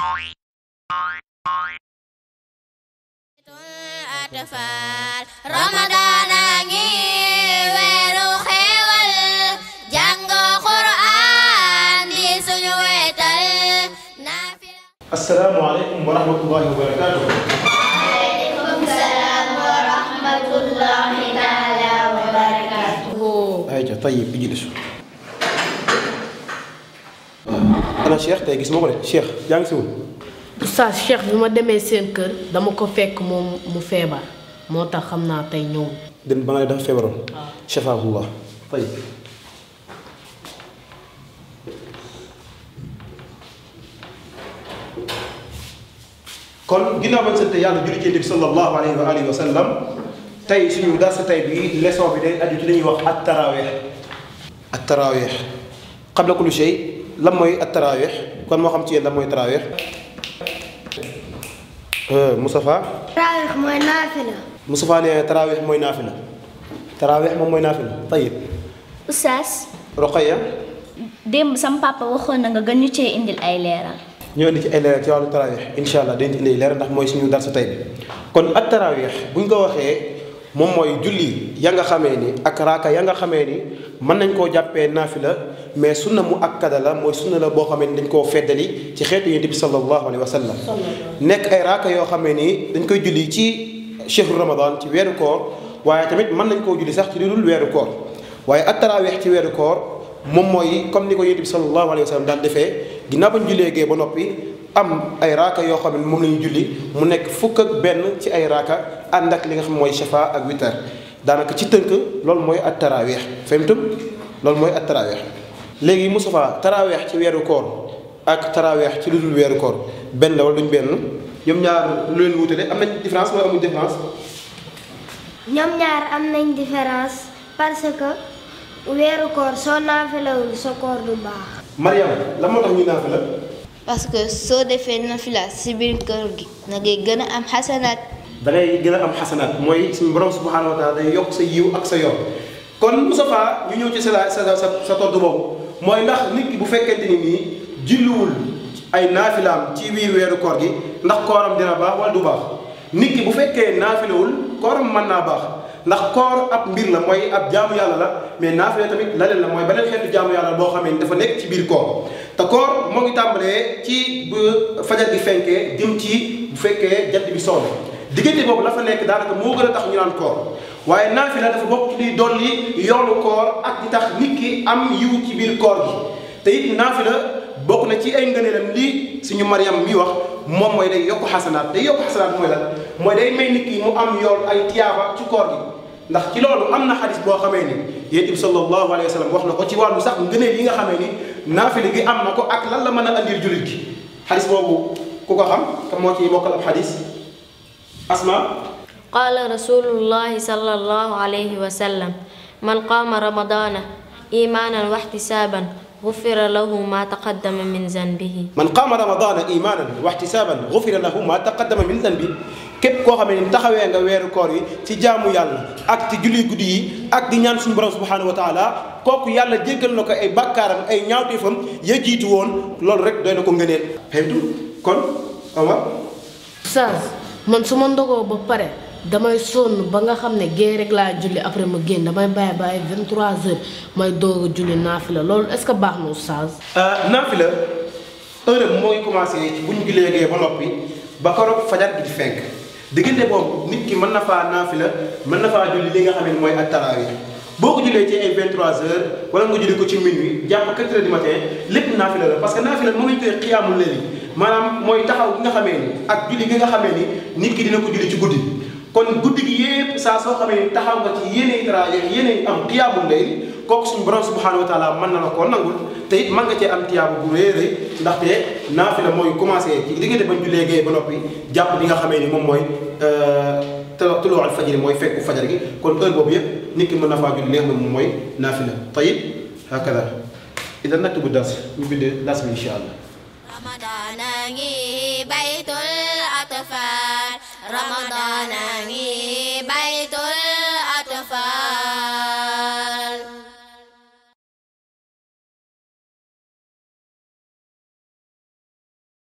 atfal Ramadan a ngi weeru xéewal jàng Qur'an di suñu wetal naafila asalaamaaleykum wa rahmatullahi wa barakaatu. waaleykum salaam wa rahmatullahi taala wa barakatuhu ayca tayib ijlis. ana Cheikh tey gis ma ko de Cheikh yaa ngi si woon. oustaz Cheikh bi ma demee seen kër dama ko fekk moom mu feebar moo tax xam naa tey ñëw den ba nga ne dafa feebaroon. shafaahullah tayib. kon ginnaaw bañ sant yàlla julli ci Yonent bi sallallahu alayhi wa alihi wa sallam tey suñu darsa tey bi leçon bi day aju ci li ñuy wax at taraweex at taraweex qabla kulli shay lan mooy at taraweex kon moo xam ci yéen lan mooy taraweex Moustapha tarawih mooy naafila Moustapha nee taraweex mooy naafila taraweex moom mooy naafila tayib Oustaz Roqaya démb sam papa waxoon na nga gën ñu cee indil ay leeral ñoo indi ci ay leeral ci wàllu taraweex incha allah dañ ci indi leeral ndax mooy suñu darsa tey bi kon ak taraweex buñ ko waxee moom mooy julli ya nga xamee ni ak raaka ya nga xamee ni mën nañ koo jàppee naafila mais sunna mu akkada la mooy sunna la boo xamee ni dañ koo feddali ci xeetu yonent bi sallallahu alayhi wa sallam nekk ay raaka yoo xamee ni dañ koy julli ci chehru ramadan ci weeru koor waaye tamit mën nañ koo julli sax ci lu dul weeru koor waaye ak taraweex ci weeru koor moom mooy comme ni ko yonent bi sallallahu alayhi wa sallam daan defee ginnaaw ba ñu jullee gee ba noppi am ay raaka yoo xam ne moom la ñu julli mu nekk fukk ak benn ci ay raaka ànd ak li nga xam mooy shafa ak witar daanaka ci tënk loolu mooy at taraweex fahimtum loolu mooy at taraweex léegi Moustapha taraweex ci weeru koor ak taraweex ci lu dul weeru koor benn la wala duñ benn ñoom ñaar lu leen wutale am nañ différence wala amuñ différence ñoom ñaar am nañ différence parce que weeru koor soo naafilawul sa koor du baax Mariam lan moo tax ñu naafila parce que soo defee nafila si biir kër gi na ngay gën a am xasanaat da ngay gën a am xasanaat mooy suñu borom subhanahu wa taala day yokk sa yiw ak sa yoon kon Moustapha ñu ñëw ci sa sa sa sa tontu boobu mooy ndax nit ki bu fekkente ni nii julliwul ay naafilaam ci biir weeru koor gi ndax kooram dina baax wala du baax nit ki bu fekkee naafilawul kooram mën naa baax ndax koor ab mbir la mooy ab jaamu yàlla la mais naafila tamit leneen la mooy beneen xeetu jaamu yàlla boo xamee ni dafa nekk ci biir koor te koor moo ngi tàmbalee ci bu fajar gi fenkee jëm ci bu fekkee jant bi soxla diggante boobu la fa nekk daanaka moo gën a tax ñu naan koor waaye naafila dafa bokk ci liy dolli yoonu koor ak di tax nit ki am yiw ci biir koor gi te it naafila bokk na ci ay ngëneelam lii suñu Mariam mi wax moom mooy day yokk xasanaat day yokk xasanaat mooy lan mooy day may nit ki mu am yoon ay tiyaaba ci koor gi ndax ci loolu am na xadis boo xamee ni yonent bi sallallahu alayhi wa sallam wax na ko ci wàllu sax ngëneel yi nga xamee ni naafila gi am na ko ak lan la mën a andil jullit gi xadis boobu ku ko xam te moo ci bokkal ab xadis asma qaala rasulullahi sallallahu alayhi wa sallam man qaama ramadana imanan wa ihtisaban gufira lahu ma taqaddama min zanbihi man qaama ramadana imanan wa ihtisaban gufira lahu ma taqaddama min zanbi képp koo xam ne taxawee nga weeru koor yi ci jaamu yàlla ak ci julli guddi yi ak di ñaan suñu borom subhanahu wa taala kooku yàlla jéggal na ko ay bàkkaaram ay ñaawteefam ya jiitu woon loolu rek doy na ko ngëneel xëytu kon Omar oustaz man su ma ndogoo ba pare damay sonn ba nga xam ne gée rek laa julli après ma génn damay bàyyi ba ay 23 heures may doog a julli naafila loolu est-ce que baax na oustaz naafila heure moo ngi commencé bu ñu jullee gee ba noppi ba koroog fajar gi di fenk diggante boobu nit ki mën na faa naafila mën na faa julli li nga xam ne mooy ak tarawih boo ko jullee ci ay 23 heures wala nga julli ko ci minuit jàpp 4 heures du matin lépp naafila la parce que naafila moom lañ koy xiyaamul léegi maanaam mooy taxaw gi nga xamee ni ak julli gi nga xamee ni nit ki dina ko julli ci guddi kon guddi gi yépp saa soo xamee ni taxaw nga ci yéeney tarawih yéeney am xiyaamul léegi kooku suñu borom subhanahu wa taala mën na la koo nangul te it mën nga cee am tiyaabu bu rëy rëy ndaxte naafila mooy commencé ci diggante bañ jullee gee ba noppi jàpp li nga xamee ni moom mooy tuluu al fajri mooy fekku fajar gi kon heure boobu yëpp nit ki mën na faa julli léegi moom mooy naafila tayib hakada idan naktubu dars ñu bind dars bi incha allah Ramadan a ngi baytul atfal Ramadan a ngi